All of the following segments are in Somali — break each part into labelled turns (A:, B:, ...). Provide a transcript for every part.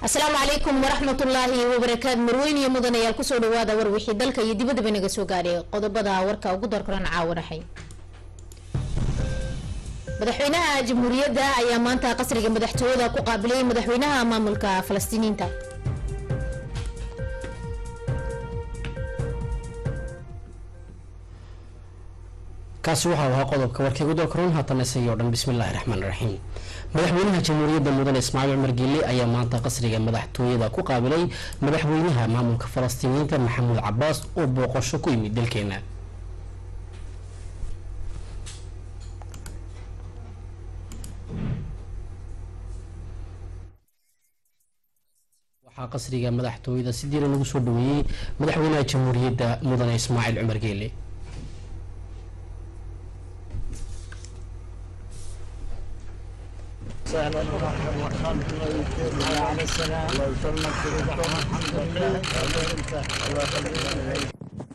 A: asalaamu calaykum waraxmatullaahi wabarakaatu marweyn iyo mudanayaal kusoo dhawaada war wixii dalka iyo dibadaba naga soo gaadhay qodobada warka ugu doorkaran caawanaxay madaxweynaha jamhuuriyadda ayaa maanta qasriga madaxtooyada ku qaabilay madaxweynaha maamulka falastiiniinta
B: kaasi waxau ahaa qodobka warkii ugu doorkaroon haatan isagii o dhan bismillaahi raxmaan raxiim madaxweynaha jamhuuriyadda mudane ismaaciil cumar giile ayaa maanta qasriga madaxtooyada ku qaabilay madaxweynaha maamulka falastiiniyiinta maxamuud cabaas oo booqasho ku yimid dalkeena waxaa qasriga madaxtooyada si diiran lagu soo dhaweeyey madaxweynaha jamhuuriyadda mudane ismaaciil cumar geele
C: سهلا ومرحبا وسهلا على السلام الله يسلمك الحمد لله الله يخليك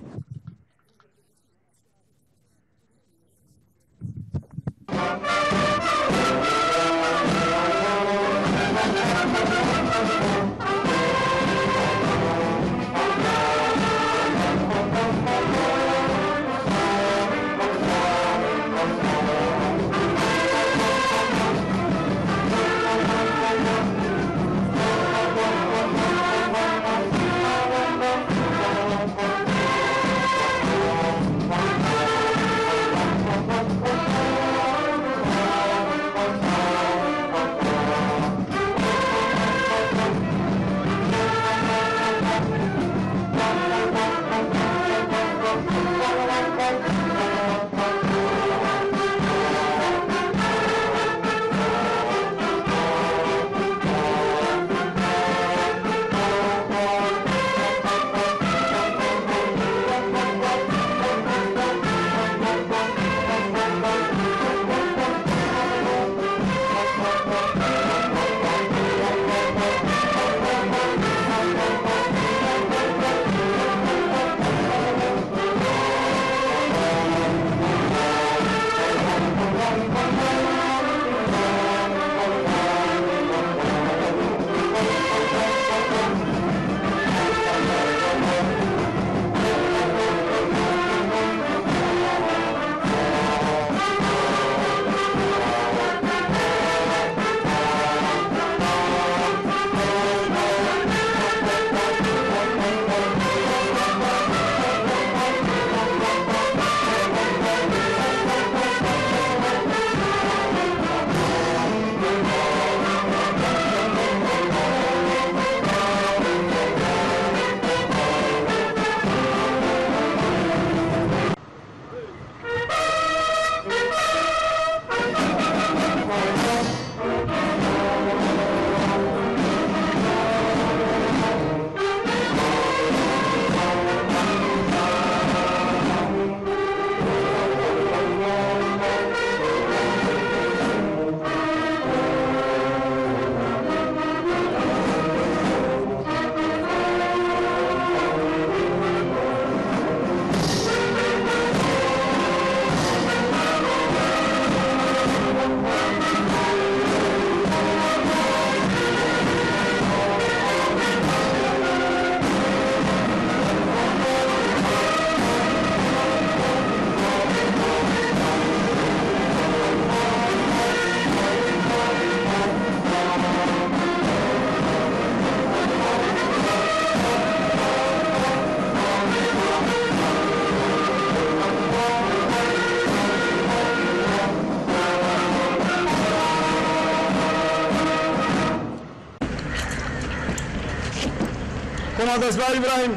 D: Commandant Ismaël Ibrahim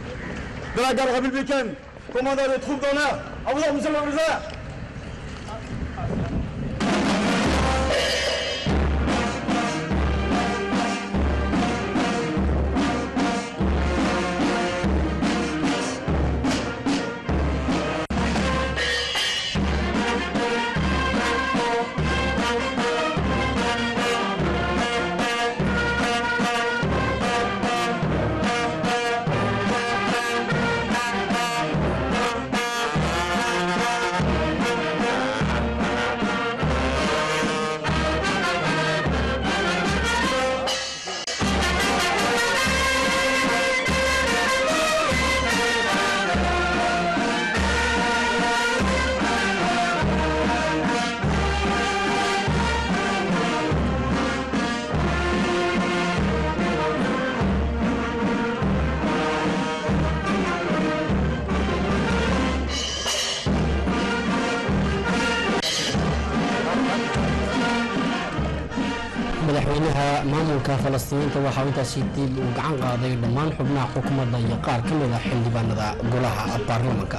D: de la garde républicaine, commandant des troupes d'honneur. À vous, monsieur le commissaire.
C: Thank
B: madaxweynaha maamulka falastiiniinta waxaa intaasi dib uu gacan qaaday dhammaan xubnaha xukuumadda iyo qaar ka mid ah xildhibaanada golaha baarlamanka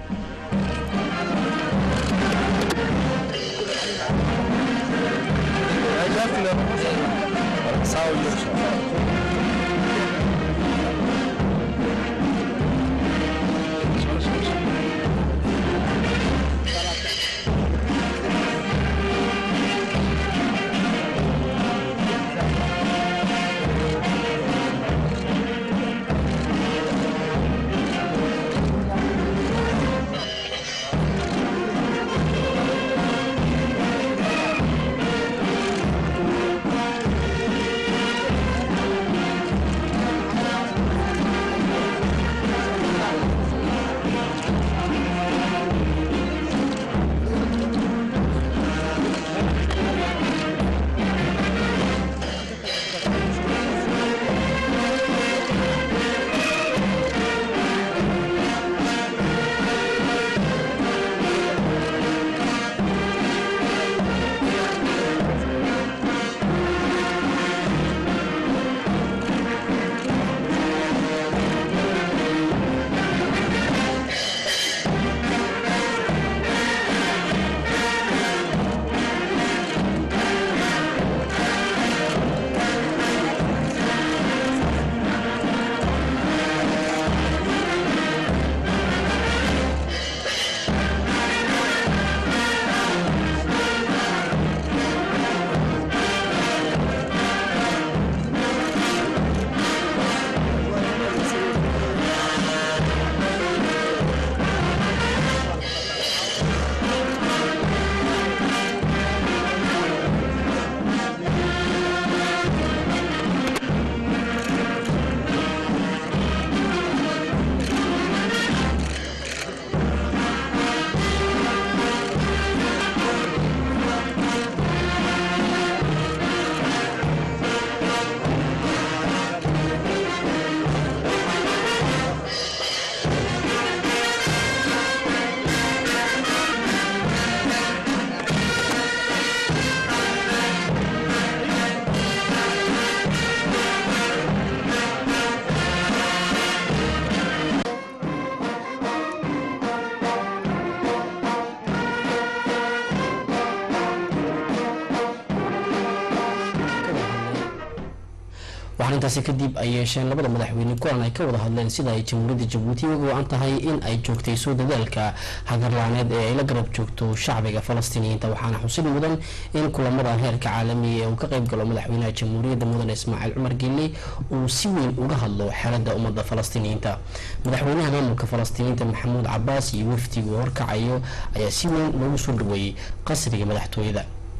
B: waxaan intaasi kadib ay yeesheen labada madaxweyne kulan ay ka wada hadleen sida ay jamhuuriyadda jabuuti uga go-an tahay in ay joogtayso dadaalka hagarlaaneed ee ay la garab joogto shacbiga falastiiniyiinta waxaana xusid mudan in kulamada heerka caalamiga ee uu ka qayb galo madaxweynaha jamhuuriyadda mudane ismaaciil cumar gelle uu si weyn uga hadlo xeelada ummadda falastiiniyiinta madaxweynaha maamulka falastiiniyiinta maxamuud cabaas iyo wafdigu horkacayo ayaa si weyn loogu soo dhaweeyey qasriga madaxtooyada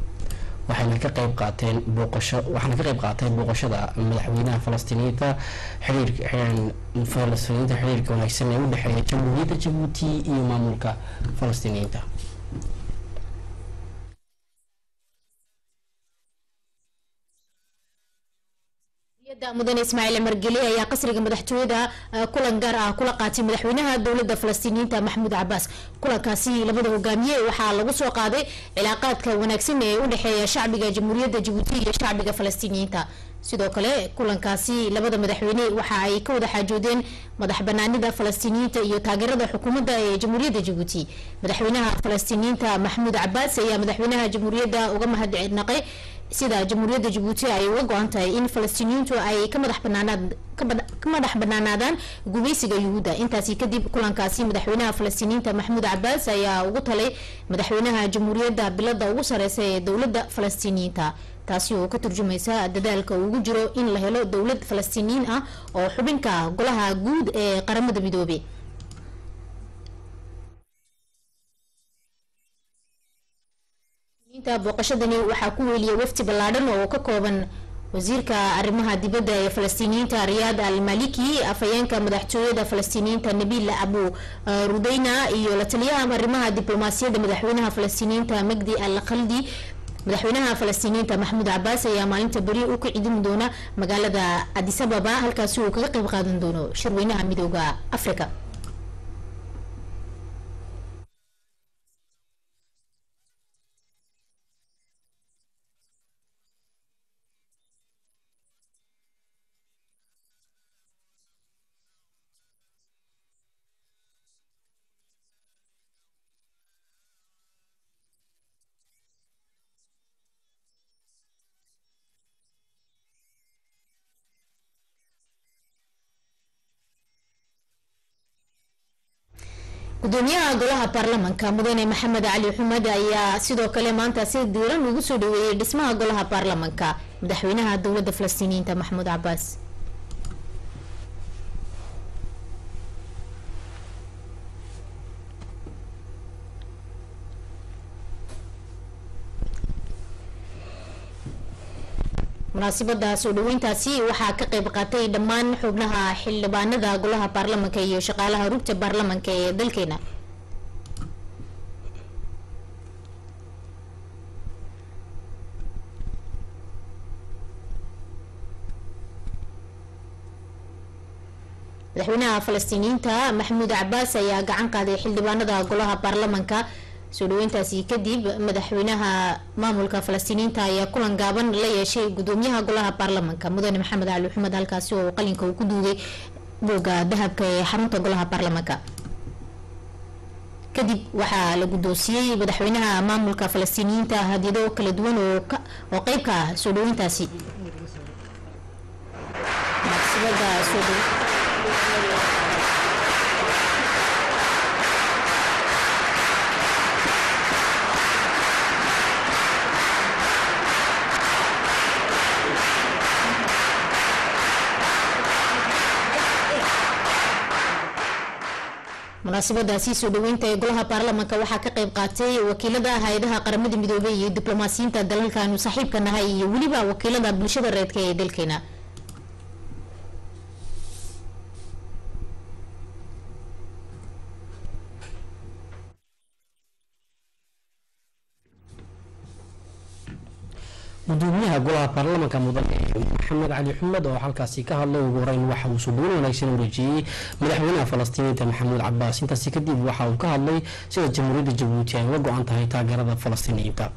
B: waxayna ka qayb qaateen booqasho waxaana ka qayb qaatay booqashada madaxweynaha falastiiniyiinta xiriirka falastiiniyiinta xiriirka wanaagsan ee u dhexeeya jamhuuriyadda jabuuti iyo maamulka falastiiniyiinta
A: mudane ismaaciil margeli ayaa qasriga madaxtooyada kulan gaar ah kula qaatay madaxweynaha dowlada falastiiniyiinta maxamuud cabaas kulankaasi labada hogaamiye waxaa lagu soo qaaday cilaaqaadka wanaagsan ee u dhexeeya shacbiga jamhuuriyadda jabuuti iyo shacbiga falastiiniyiinta sidoo kale kulankaasi labada madaxweyne waxa ay ka wada xaajoodeen madax banaanida falastiiniyiinta iyo taageerada xukuumadda ee jamhuuriyadda jabuuti madaxweynaha falastiiniyiinta maxamuud cabaas ayaa madaxweynaha jamhuuriyadda uga mahadnaqay sida jamhuuriyadda jabuuti ay uga go-an tahay in falastiiniyiintu ay ka madax banaanaad ka madax banaanaadaan gumaysiga yuhuudda intaasi kadib kulankaasi madaxweynaha falastiiniyiinta maxamuud cabaas ayaa ugu talay madaxweynaha jamhuuriyadda bilada ugu sareysa ee dowladda falastiiniyiinta taasi oo ka turjumaysa dadaalka ugu jiro in la helo dowlad falastiiniyiin ah oo xubinka golaha guud ee qaramada midoobey booqashadani waxaa ku weeliyay wafti ballaadhan oo ka kooban wasiirka arrimaha dibadda ee falastiiniyiinta riyaad al maliki afhayeenka madaxtooyada falastiiniyiinta nabiil abu rudeyna iyo la taliyaha arrimaha diblomaasiyadda madaxweynaha falastiiniyiinta magdi al khaldi madaxweynaha falastiiniyiinta maxamuud cabaas ayaa maalinta beri u ka cidin doona magaalada adisababa halkaasi uu kaga qayb qaadan doono shirweynaha midooda africa gudoomiyaha golaha baarlamanka mudane maxamed cali xumed ayaa sidoo kale maanta si diiran ugu soo dhaweeyey dhismaha golaha baarlamanka madaxweynaha dowlada falastiiniyiinta maxamuud cabaas munaasabada soo dhaweyntaasi waxaa ka qeyb qaatay dhammaan xubnaha xildhibaanada golaha baarlamanka iyo shaqaalaha rugta baarlamanka ee dalkeena madaxweynaha falastiiniyiinta maxamuud cabaas ayaa gacan qaaday xildhibaanada golaha baarlamanka soo dhaweyntaasi kadib madaxweynaha maamulka falastiiniyiinta ayaa kulan gaaban la yeeshay gudoomiyaha golaha baarlamanka mudane maxamed cali xumed halkaasi oo qalinka uu ku duugay booga dahabka ee xarunta golaha baarlamanka kadib waxaa la guddoonsiiyey madaxweynaha maamulka falastiiniyiinta hadyado kala duwan oo qeyb ka ah soo dhaweyntaasi munaasabadaasi soo dhaweynta ee golaha baarlamanka waxaa ka qeyb qaatay wakiilada hay-adaha qaramada midoobey iyo diblomaasiyiinta dalalkaanu saaxiibka nahay iyo weliba wakiilada bulshada reedka ee dalkeena
B: gudoomiyaha golaha baarlamanka mudane maxamed cali xumed oo halkaasi ka hadlay ugu horeyn waxa uu suudoon wanaagsan u rajiyey madaxweynaha falastiiniinta maxamuud cabaas intaasi kadib waxa uu ka hadlay sida jamhuuriyadda jabuuti ay uga go-an tahay taageerada falastiiniyiinta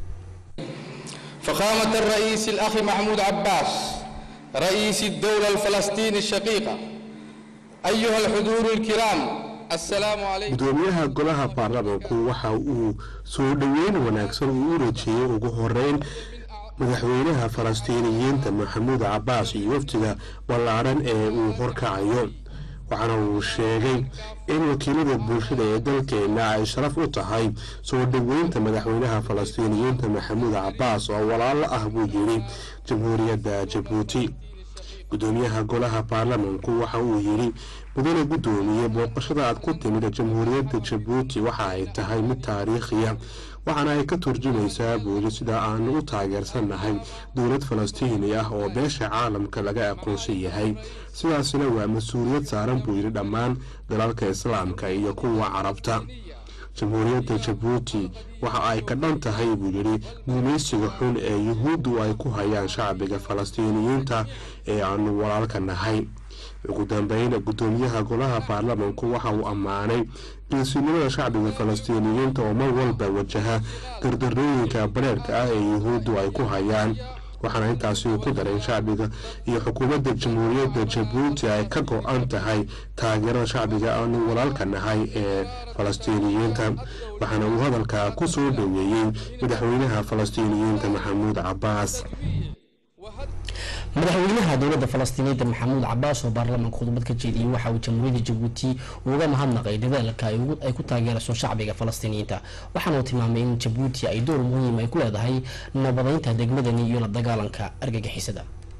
E: فخامة الرئيس الأخ محمود عباس رئيس الدولة الفلسطينية الشقيقة أيها الحضور الكرام السلام عليكم
F: gudoomiyaha golaha baarlamanku waxa uu soo dhoweyn wanaagsan uu u rajiyey ugu horeyn madaxweynaha falastiiniyiinta maxamuud cabaas iyo wafdiga ballaadhan ee uu horkacayo waxaana uu sheegay in wakiilada bulshada ee dalkeena ay sharaf u tahay soo dhoweynta madaxweynaha falastiiniyiinta maxamuud cabaas oo walaalo ah buu yidhi jamhuuriyadda jabuuti gudoomiyaha golaha baarlamanku waxa uu yidhi mudane guddoomiye booqashada aad ku timid jamhuuriyadda jabuuti waxa ay tahay mid taariikhiya waxaana ay ka turjumaysaa buuli sida aanu u taageersannahay dowlad falastiini ah oo beesha caalamka laga aqoonsan yahay sidaasina waa mas-uuliyad saaran buu yidhi dhammaan dalalka islaamka iyo kuwa carabta jamhuuriyadda jabuuti waxa ay ka dhan tahay buu yidhi guumaysiga xun ee yuhuuddu ay ku hayaan shacbiga falastiiniyiinta ee aanu walaalka nahay ugu dambeyn gudoomiyaha golaha baarlamanku waxa uu ammaanay geesinimada shacbiga falastiiniyiinta oo mar walba wajaha dardarooyinka bareerka ah ee yuhuuddu ay ku hayaan waxaana intaasi uu ku daray shacbiga iyo xukuumadda jamhuuriyadda jabuuti ay ka go-an tahay taageerada shacbiga aanu walaalka nahay ee falastiiniyiinta waxaana uu hadalka ku soo dhoweeyey madaxweynaha falastiiniyiinta maxamuud cabaas
B: madaxweynaha dowlada falastiiniyiinta maxamuud cabaas oo baarlamanka khudbad ka jeediyey waxa uu jamhuuriyadda jabuuti uga mahadnaqay dadaalka ay ku taageerayso shacbiga falastiiniyiinta waxaana uu tilmaamay in jabuuti ay door muhiim ay ku leedahay nabadeynta degmadani iyo la dagaalanka argagixisada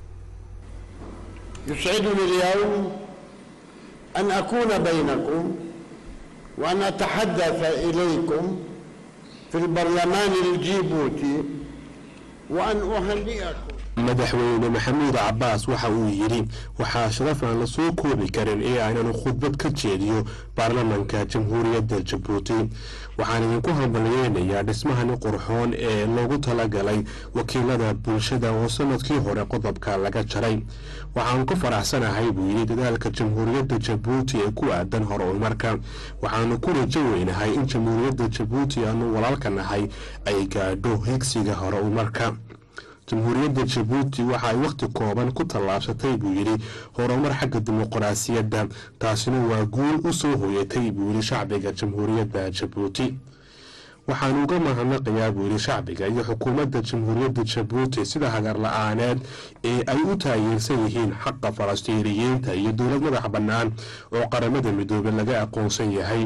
C: يسعدني اليوم أن أكون بينكم وأن أتحدث إليكم في البرلمان الجيبوتي وأن أهنئكم
F: madaxweyne maxamuud cabaas waxa uu yidhi waxaa sharaf aan la soo koobi karin ee aynanu khudbad ka jeediyo baarlamanka jamhuuriyadda jabuuti waxaan idinku hambalyeynayaa dhismahani qurxoon ee loogu talagalay wakiilada bulshada oo sanadkii hore qodobka laga jaray waxaan ku faraxsanahay buu yidhi dadaalka jamhuuriyadda jabuuti ee ku aadan horumarka waxaanu ku rajo weynahay in jamhuuriyadda jabuuti aanu walaalka nahay ay gaadho higsiga horumarka jamhuuriyadda jabuuti waxa ay wakhti kooban ku tallaabsatay buu yidhi horumar xagga dimuqraasiyadda taasina waa guul u soo hoyatay buu yidhi shacbiga jamhuuriyadda jabuuti waxaan uga mahadnaqayaa buu yidhi shacbiga iyo xukuumadda jamhuuriyadda jabuuti sida hagar la-aaneed ee ay u taageersan yihiin xaqa falastiiniyiinta iyo dowlad madax bannaan oo qaramada midoobey laga aqoonsan yahay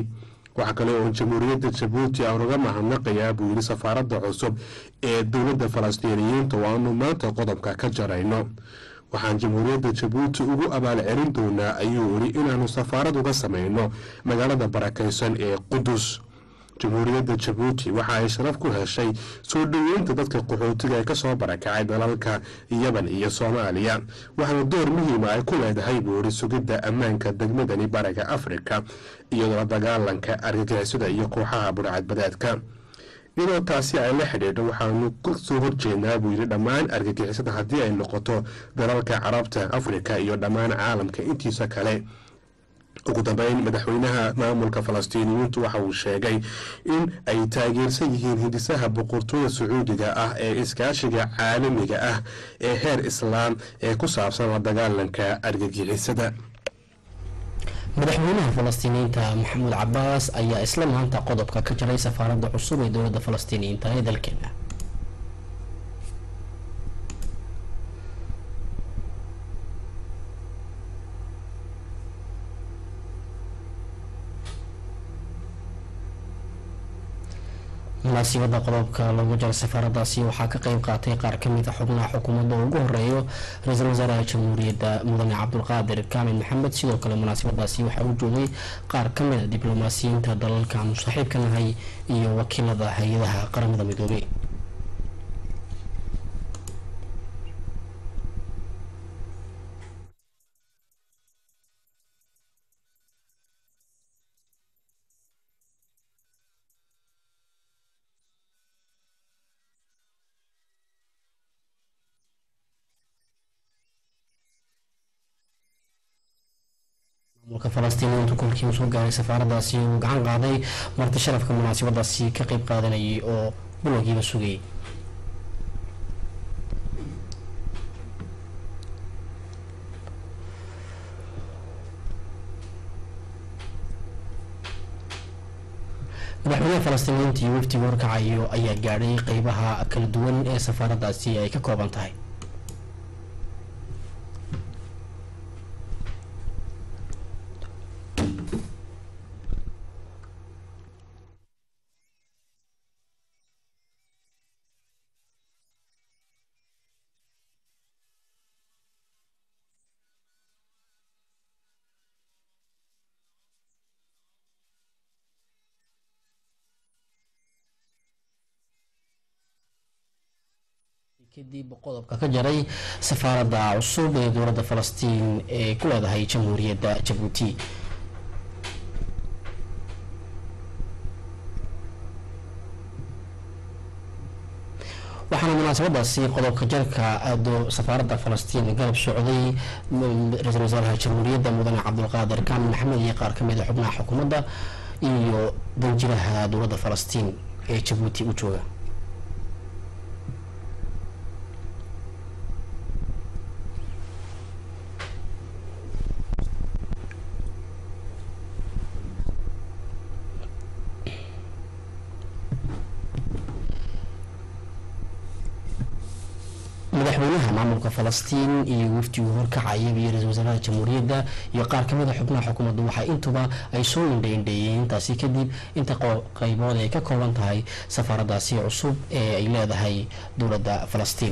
F: waxaa kale oo jamhuuriyadda jabuuti aan uga mahadnaqayaa buu yidhi safaaradda cusub ee dowladda falastiiniyiinta oo aanu maanta qodobka ka jarayno waxaan jamhuuriyadda jabuuti ugu abaal celin doonaa ayuu yidhi inaanu safaarad uga samayno magaalada barakaysan ee qudus jamhuuriyadda jabuuti waxa ay sharaf ku heshay soo dhoweynta dadka qaxootiga ee kasoo barakacay dalalka yaban iyo soomaaliya waxaana door muhiima ay ku leedahay buuri sugidda ammaanka degmadani bariga afrika iyadoo la dagaalanka argagixisada iyo kooxaha burcadbadeedka iyadoo taasi ay la xidhiidho waxaanu ka soo horjeednaa buu yidhi dhammaan argagixisada haddii ay noqoto dalalka carabta afrika iyo dhammaan caalamka intiisa kale ugu dambeyn madaxweynaha maamulka falastiiniyiintu waxa uu sheegay in ay taageersan yihiin hindisaha boqortooyda sacuudiga ah ee iskaashiga caalamiga ah ee heer islaam ee ku saabsan la dagaalanka argagixisada
B: madaxweynaha falastiiniyiinta maxamuud cabaas ayaa isla maanta qodobka ka jaray safaaradda cusub ee dowladda falastiiniyiinta ee dalkeena munaasibada qodobka lagu jaray safaaradaasi waxaa ka qeyb qaatay qaar kamid a xubnaha xukuumadda ugu horeeyo ra-iisul wasaaraha jamhuuriyadda mudane cabdulqaadir kaamil maxamed sidoo kale munaasibadaasi waxaa u joogay qaar kamid a diblomaasiyiinta dalalkaanu saaxiibka nahay iyo wakiilada hay-adaha qaramada midoobey maamulka falastiiniyiintu kolkii uu soo gaaray safaaradaasi uu gacan qaaday marti sharafka munaasabadaasi ka qeyb qaadanayay oo bilowgiiba sugayay madaxweynaha falastiiniyiinta iyo wafdiga horkacayo ayaa gaadhay qeybaha kala duwan ee safaaradaasi ay ka kooban tahay kadib qodobka ka jaray safaaradda cusub ee dowladda falastiin ee ku leedahay jamhuuriyadda jabuuti waxaana munaasabadaasi qodobka jarka aado safaaradda falastiin garab socday ra-iisul wasaaraha jamhuuriyadda mudane cabdulqaadir kaamil maxamed iyo qaar kamid a xubnaha xukuumadda iyo danjiraha dowladda falastiin ee jabuuti u jooga madaxweynaha maamulka falastiin iyo wafdigu horkacaya iyo ra-isul wasaaraha jamhuuriyadda iyo qaar kamid a xubnaha xukuumaddu waxaa intuba ay soo indhaindheeyeen intaasi kadib inta qeybood ay ka kooban tahay safaaraddaasi cusub ee ay leedahay dowladda falastiin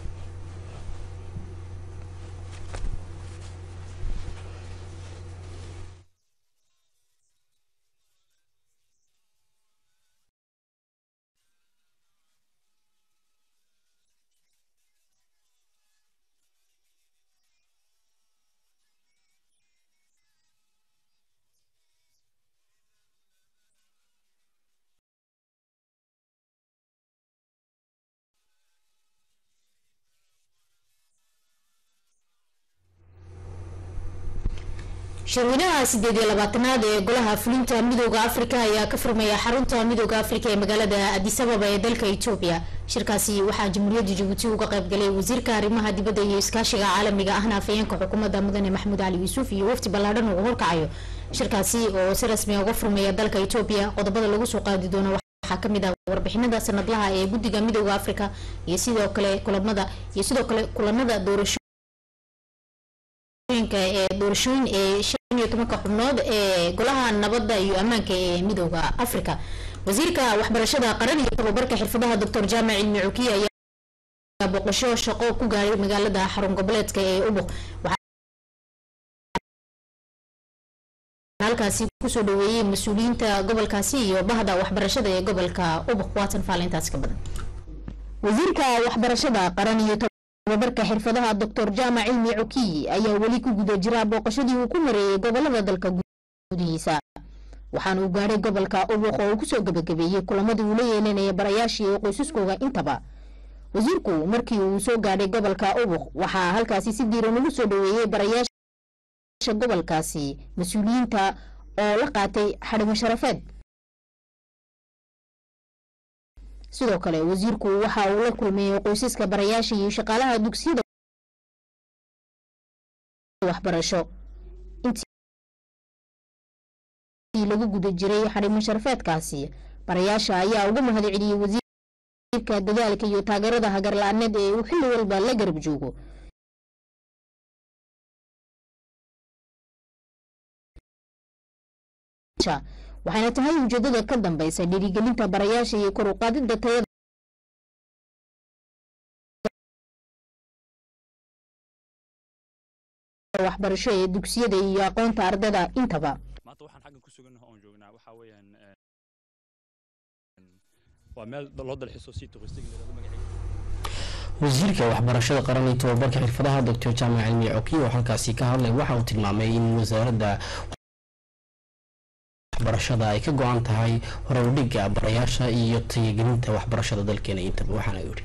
A: shirweynaha sideed iyo labaatanaad ee golaha fulinta midooda afrika ayaa ka furmaya xarunta midooda afrika ee magaalada adisababa ee dalka etoobiya shirkaasi waxaa jamhuuriyadda jabuuti uga qaybgalay wasiirka arrimaha dibadda iyo iskaashiga caalamiga ahna afayeenka xukuumadda mudane maxamuud cali yuusuf iyo wafdi ballaadhan uu horkacayo shirkaasi oo si rasmi uga furmaya dalka etoobiya qodobada lagu soo qaadi doono waxaa kamid ah warbixinada sanadlaha ee guddiga midooda afrika iyo sidoo kale kulamada iyo sidoo kale kulanada doorasho ee doorashooyin ee iyo tobanka xubnood ee golaha nabadda iyo ammaanka ee midooda africa wasiirka waxbarashada qaran iyo tababarka xirfadaha doctor jaamac cilmi cukiye ayaa boqosho shaqo ku gaaray magaalada xarun goboleedka ee ubuq halkaasi kusoo dhaweeyey mas-uuliyiinta gobolkaasi iyo bahda waxbarashada ee gobolka ubuq waatan faalintaas ka badan wasiirka waxbarashada qaran iyo tababarka xirfadaha doctor jaamac cilmi cukiye ayaa weli ku guda jira booqashadii uu ku mareeyey gobolada dalka gudihiisa waxaana uu gaadhay gobolka ubuq oo uu kusoo gabagabeeyey kulamadii uu la yeelanaya barayaashii ee qoysaskooga intaba wasiirku markii uu soo gaadhay gobolka ubuq waxaa halkaasi si diiran ugu soo dhaweeyey barayaasha gobolkaasi mas-uuliyiinta oo la qaatay xadhimo sharafeed sidoo kale wasiirku waxa uu la kulmeeyey qoysaska barayaasha iyo shaqaalaha dugsiyada waxbarasho intii lagu guda jiray xadhimo sharafeedkaasi barayaasha ayaa uga mahad celiyey wasiirka dadaalka iyo taageerada hagarla-aaneed ee uu xilli walba la garab joogo waxayna tahay ujeedada ka dambeysa dhiirigelinta barayaasha iyo kor u qaadida tayada waxbarasho ee dugsiyada iyo aqoonta ardada intaba
G: maanta waxaan xaggan ku sugannahay oon joognaa waxaa weeyaan waa meel loo dalxiiso si turistig lagu magaceeyo
B: wasiirka waxbarashada qaran iyo tababarka xirfadaha doctor jaamac cilmi cokiye oo halkaasi ka hadlay waxa uu tilmaamay in wasaaradda waxbarashada ay ka go-an tahay horowdhiga barayaasha iyo tayagelinta waxbarashada dalkeena intaba waxaana yidhi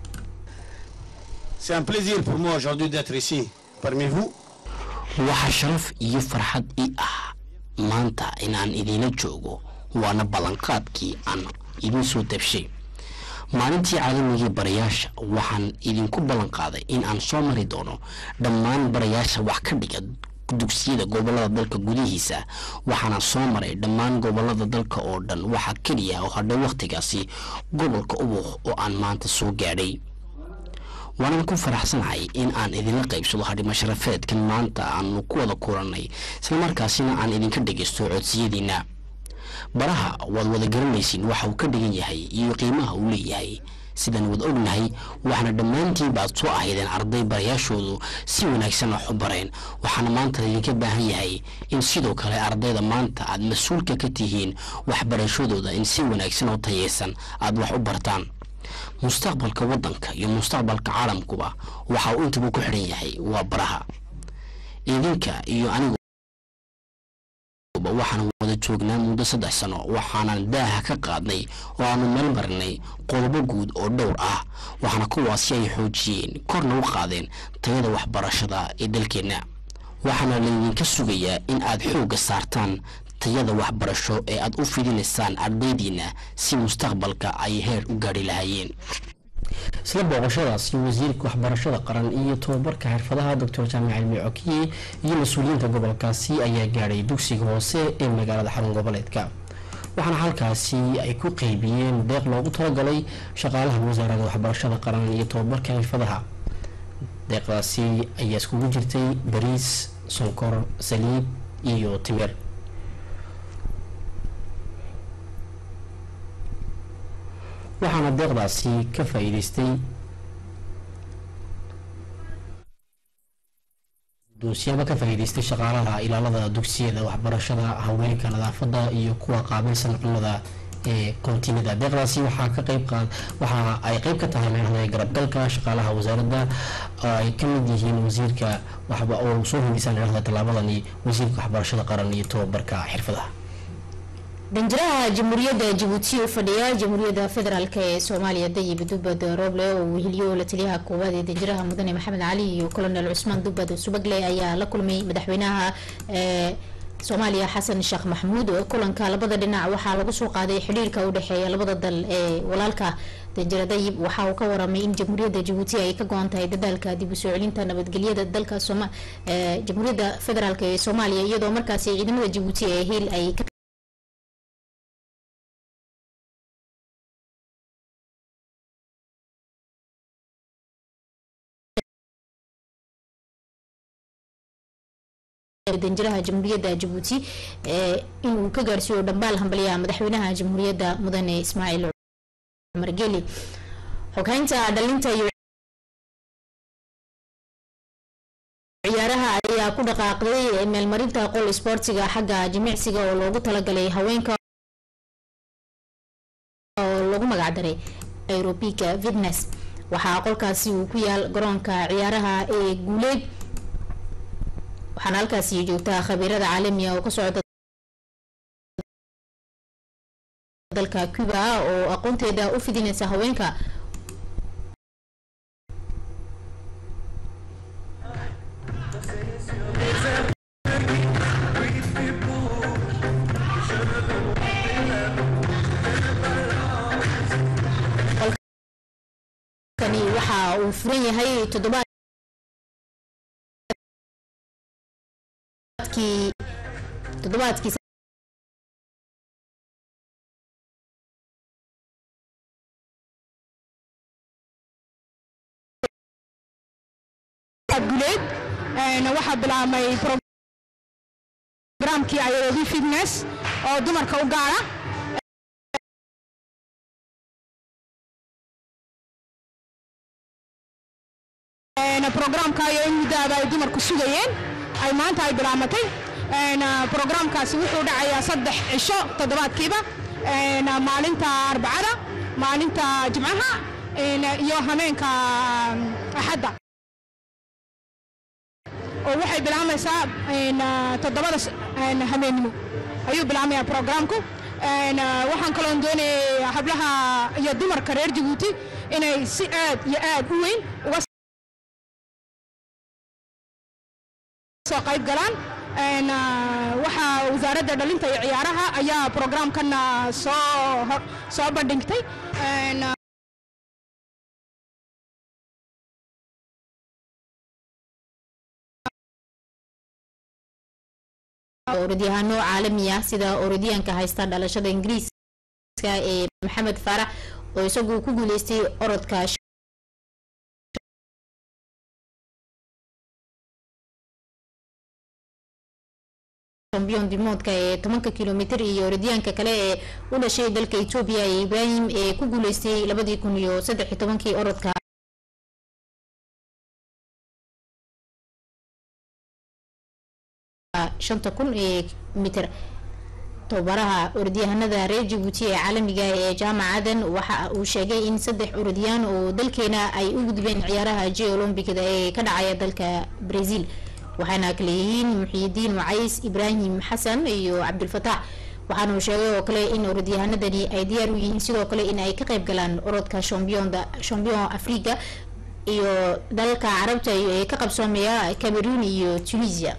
C: C'est un plaisir pour moi aujourd'hui d'être ici parmi vous.
B: waxaa sharaf iyo farxad ii ah maanta inaan idiinla joogo waana ballanqaadkii aan idiin soo dabshay maalintii caalamigii barayaasha waxaan idinku ballan qaaday in aan soo mari doono dhammaan barayaasha wax ka dhiga dugsiyada gobolada dalka gudihiisa waxaana soo maray dhammaan gobolada dalka oo dhan waxaa keliya oo hadhay wakhtigaasi gobolka ubuq oo aan maanta soo gaadhay waanaan ku faraxsanahay in aan idinla qaybsado hadhimo sharafeedkan maanta aanu ku wada kulannay islamarkaasina aan idinka dhegaysto codsiyadiina baraha waad wada garanaysiin waxa uu ka dhigan yahay iyo qiimaha uu leeyahay sidaan wada ognahay waxaana dhammaantiin baad soo ahaydeen arday barayaashoodu si wanaagsan wax u bareen waxaana maanta idinka baahan yahay in sidoo kale ardayda maanta aad mas-uulka ka tihiin waxbarashadooda in si wanaagsan oo tayeysan aad wax u bartaan mustaqbalka waddanka iyo mustaqbalka caalamkuba waxa uu intaba ku xidhan yahay waa baraha idinka iyo anigu waxaan wada joognaa muddo saddex sano waxaanan daaha ka qaadnay oo aanu meel marinay qodobo guud oo dhowr ah waxaana kuwaasi ay xoojiyeen korna u qaadeen tayada waxbarashada ee dalkeenna waxaana laydinka sugayaa in aad xoogga saartaan tayada waxbarasho ee aad u fidinaysaan ardaydiina si mustaqbalka ay heer u gaadhi lahaayeen isla booqashadaasi wasiirka waxbarashada qaran iyo tababarka xirfadaha doctor jaamac cilmi cokiye iyo mas-uuliyiinta gobolkaasi ayaa gaadhay dugsiga hoose ee magaalada xarun goboleedka waxaana halkaasi ay ku qeybiyeen deeq loogu talagalay shaqaalaha wasaaradda waxbarashada qaran iyo tababarka xirfadaha deeqdaasi ayaa iskugu jirtay bariis sonkor saliib iyo timir waxaana deeqdaasi ka faa-iideystay duusiyaaba ka faa-iideystay shaqaalaha ilaalada dugsiyada waxbarashada haweenka nadaafada iyo kuwa qaabilsan cunnada ee kontinada deeqdaasi waxaa ka qayb qaad waxa ay qeyb ka tahay meelahada garabgalka shaqaalaha wasaaradda oo ay ka mid yihiin wasiirka waxba oo soo hindisaan meelahada tallaabadani wasiirka waxbarashada qaran iyo tababarka xirfadaha
A: danjiraha jamhuuriyadda jabuuti u fadhiya jamhuuriyadda federaalk ee soomaaliya dayib dubad roble oo weheliyo la taliyaha koowaad ee danjiraha mudane maxamed cali iyo colonel cusmaan dubad subagle ayaa la kulmay madaxweynaha ee soomaaliya xasan sheekh maxamuud kulanka labada dhinac waxaa lagu soo qaaday xidhiirka u dhexeeya labada dal ee walaalka danjira dayib waxa uu ka waramay in jamhuuriyadda jabuuti ay ka go-an tahay dadaalka dib u soo celinta nabadgelyada dalka jamhuuriyadda federaalk ee soomaaliya iyadoo markaasi ciidamada jabuuti ee hiil ay danjiraha jamhuuriyadda jabuuti inuu ka gaarsiiyo dhambaal hambalyaha madaxweynaha jamhuuriyadda mudane ismaaciil cumar geli xoghaynta dhalinta iyo ciyaaraha ayaa ku dhaqaaqday meelmarinta qol isboortiga xagga jimicsiga oo loogu talagalay haweenka oo lagu magacdaray aerobica fitness waxaa qolkaasi uu ku yaal garoonka ciyaaraha ee guuleed waxaana halkaasi joogtaa khabiirada caalamiga oo ka socda dalka cuba oo aqoonteeda u fidinaysa haweenka kani waxa uu furan yahay toddobaadkii toddobaadkii
H: guleed waxaa bilaabmay programkii aerobi fitness oo dumarka u gaara programkaayo in muddaaba ay dumarku sugayeen ay maanta ay bilaabmatay programkaasi wuxuu dhacayaa saddex cisho toddobaadkiiba maalinta arbacada maalinta jimcaha iyo hameenka axadda oo waxay bilaabmaysaa toddobada hameennimo ayuu bilaabmaya programku waxaan kaloon doonayay hablaha iyo dumarka reer jabuuti inay si aad iyo aad u weyn uga soo qayb galaan waxaa wasaaradda dhalinta iyo ciyaaraha ayaa programkan soo soo bandhigtay
A: orodyahaano caalami ah sida orodyahanka haysta dhalashada ingiriiska ee maxamed faarax oo isagu ku guuleystay orodka champion dimoodka ee tobanka kilomitr iyo orodyahanka kale ee u dhashay dalka etoobiya ee ibraahim ee ku guuleystay labadii kun iyo saddex iyo tobankii orodka shanta kun ee mitir tobabaraha orodyahanada reer jabuuti ee caalamiga ee jaamacadan waxa uu sheegay in saddex orodyaan oo dalkeena ay u gudbeen ciyaaraha j olombicda ee ka dhacaya dalka brazil waxaana kale yihiin muxiidiin wacays ibraahim xasan iyo cabdulfataax waxaana uu sheegay oo kale in orodyahanadani ay diyaar u yihiin sidoo kale in ay ka qayb galaan orodka champion africa iyo dalalka carabta ee ka qabsoomaya cameroon iyo tunisia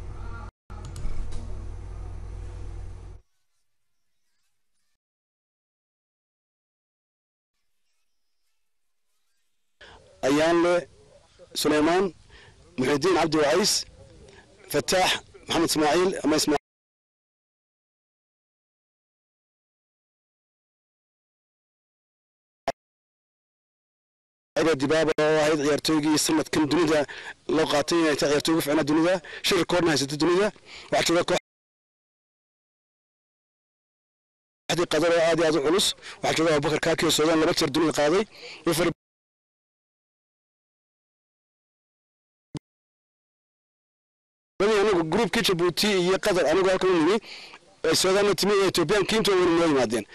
C: ayaanle suleymaan muxidiin cabdi wacays fataax maxamed ismaaciil ama ismaa dibaaba oo ahayd ciyaartooygii sanadkan dunida loo qaatay inay tahay ciyaartooy ugu ficnaa dunida shir koorna haysata dunida waxaa jooga kooxdii qadar oo aad iyo aad u culus waxaa jooga abubakar kaaki oo suudaan laba jeer dunida qaaday anagu gruubkii jabuuti iyo qatar anigu halkan u nimi suudaanna timi ee ethoobiyan kiinto wayna noo yimaadeen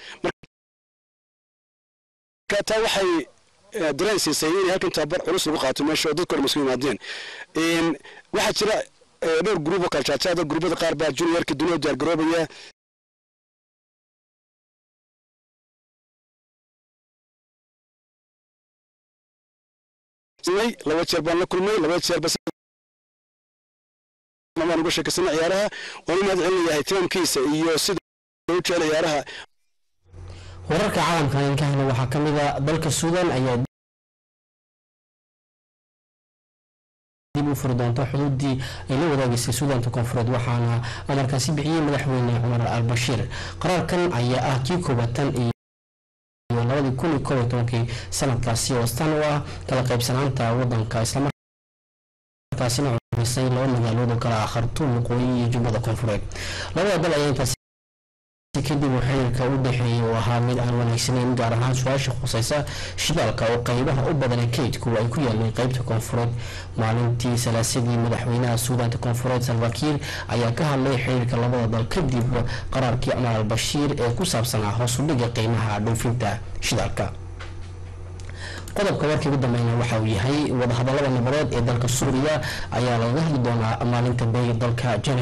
C: marka taa waxay dareen siisay inay halkan tababar culus lagu qaato meesha oo dadka dhan isku yimaadeen waxaa jira dhowr gruub oo kala jaajaada gruubada qaar baa juniorka dunida diyaar garoobaya laba jeer baan la kulmay laba jeer bas baan uga sheekaysana ciyaaraha waan u mahad celinayahay timaamkiisa iyo sida u jecel ciyaaraha
B: wararka caalamkan in ka helna waxaa ka mid a dalka suudan ayaa dib u furi doonta xuduudii ay la wadaageysay suudaanta koonfureed waxaana amarkaasi bixiyey madaxweyne cumar al bashiir qaraarkan ayaa ah kii koobatan iyo labadii kun iyo koob iyo tobankii sanadkaasi oo astaan u ah kala qaybsanaanta wadanka islamarkaasina saameysay laba magaalood oo kale ah khartuum waqooyi iyo jubbada koonfureed labada dal ayaa intaas kadib uu xiriirka u dhexeeyay uu ahaa mid aan wanaagsanayn gaar ahaan su-aasha khuseysa shidaalka oo qeybaha u badan ee kaydku ay ku yaaleen qeybta koonfureed maalintii salaasadii madaxweynaha suudaanta koonfureed salvakiir ayaa ka hadlay xiriirka labada dal kadib qaraarkii cumar al bashiir ee ku saabsanaa hoos u dhiga qiimaha dhoofinta shidaalka qodobka warkii ugu dambeyna waxa uu yahay wadahadalada nabadeed ee dalka suuriya ayaa lagaga hadli doonaa maalinta beega dalka january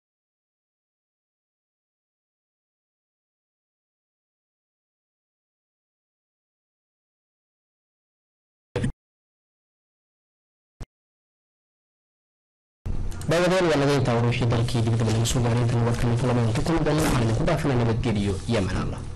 B: daawadayaal waa naga intaa war wixii dalkii dibadaba laga soo gaaray intan warkan kulamada ku kulmi doona waxaan idinku dhaafina nabadgeliyo iyo amaan allah